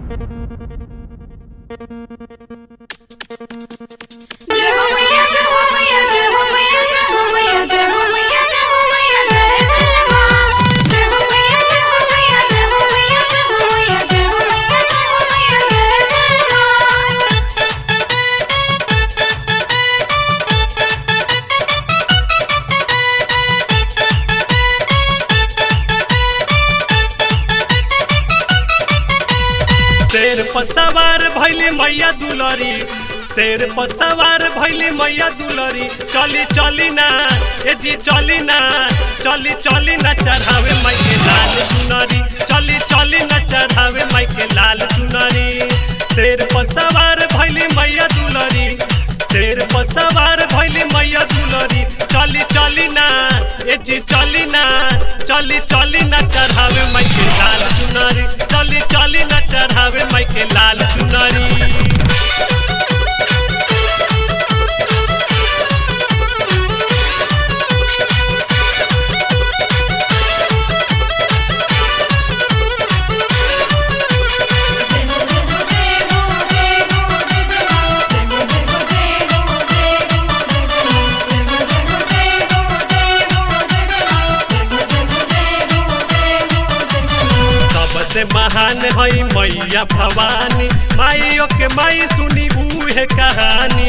जय हो मैया जय हो मैया जय हो मैया जय हो मैया जय हो मैया जय हो मैया जय जय मां जय हो मैया जय हो मैया जय हो मैया जय हो मैया जय हो मैया जय हो मैया जय जय मां शेर पर सवार भैली मैया दुलरी शेर पर सवार भैली मैया दुलरी चली चली ना ए जी चली ना चली चली ना चढ़ावे माई के लाल चुनरी चली चली ना चढ़ावे माई के लाल चुनरी शेर पर सवार भैली मैया दुलरी शेर पर सवार भैली मैया दुलरी चली चली ना ए जी चली ना चली चली ना चढ़ावे माई के लाल चुनरी चली चली ना चढ़ावे माई के लाल चुनरी सबसे महान हई मैया भवानी माइयो के माई सुनी उहे कहानी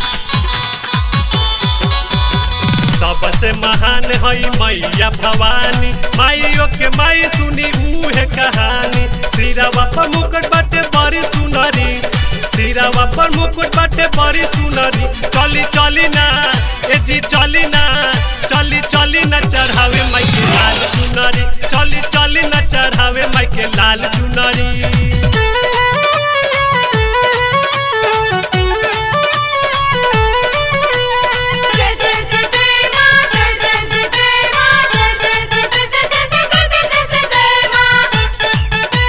सबसे महान हई मैया भवानी माइयो के माई सुनी उहे कहानी सिरावा पर मुकुट बाटे बड़ी सुनरी सिरावा पर मुकुट बाटे बड़ी सुनरी चली चली ना ए जी चली ना चली चली ना चढ़ावे माई के लाल चुनरी चली चली ना चढ़ावे माई के लाल चुनरी जय जय जय जय मां जय जय जय जय मां जय जय जय जय जय जय जय जय जय जय मां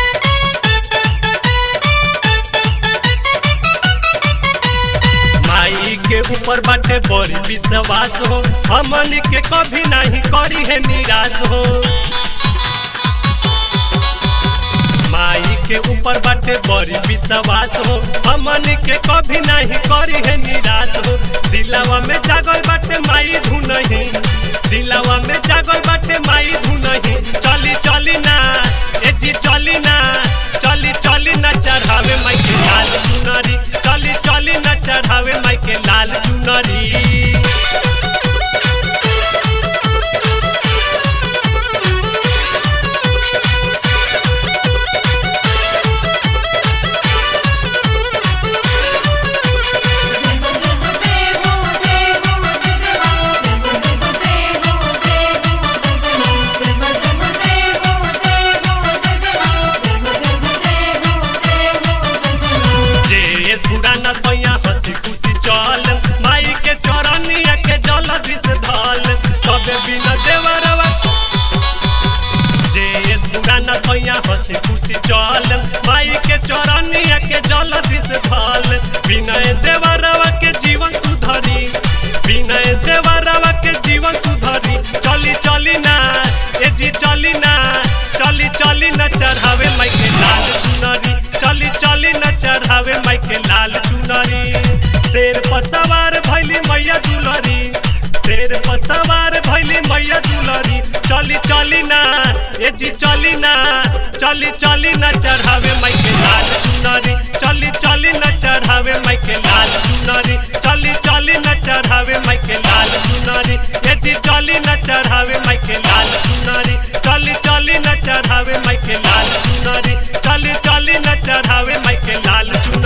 माई के ऊपर बाटे बड़ी विश्वास हो हमन के कभी नहीं करी है निराश हो माई के ऊपर बाटे बड़ी विश्वास हो हमन के कभी नहीं करी है निराश हो दिलावा में जागल बाटे माई धुनही दिलावा में जागल बाटे माई धुनही चली चली ना ए जी चली ना चली चली ना चढ़ावे माई के लाल चुनरी चली चली ना चढ़ावे माई के लाल चुनरी जे सुराना सैया हंसी खुशी चल माई के चौरानिया के जल दिस धल सबे बिना देवरवा जे सुराना सैया हंसी खुशी चल माई के चौरानिया के जल दिस धल विनय देवरवा के जीवन सुधरी विनय देवरवा के जीवन सुधरी चली चली ना ए जी चली ना चली चली ना चढ़ावे माई के लाल चुनरी चली चली ना चढ़ावे माई के लाल चुनरी शेर पर सवार भैली मैया दुलरी शेर पर सवार भैली मैया दुलरी चली चली ना ए जी चली ना चली चली ना चढ़ावे माई के लाल चुनरी चली चली ना चढ़ावे माई के लाल चुनरी चली चली ना चढ़ावे माई के लाल चुनरी ए जी चली ना चढ़ावे माई के लाल चुनरी चली चली ना चढ़ावे माई के लाल चुनरी चली चली ना चढ़ावे माई के लाल चुनरी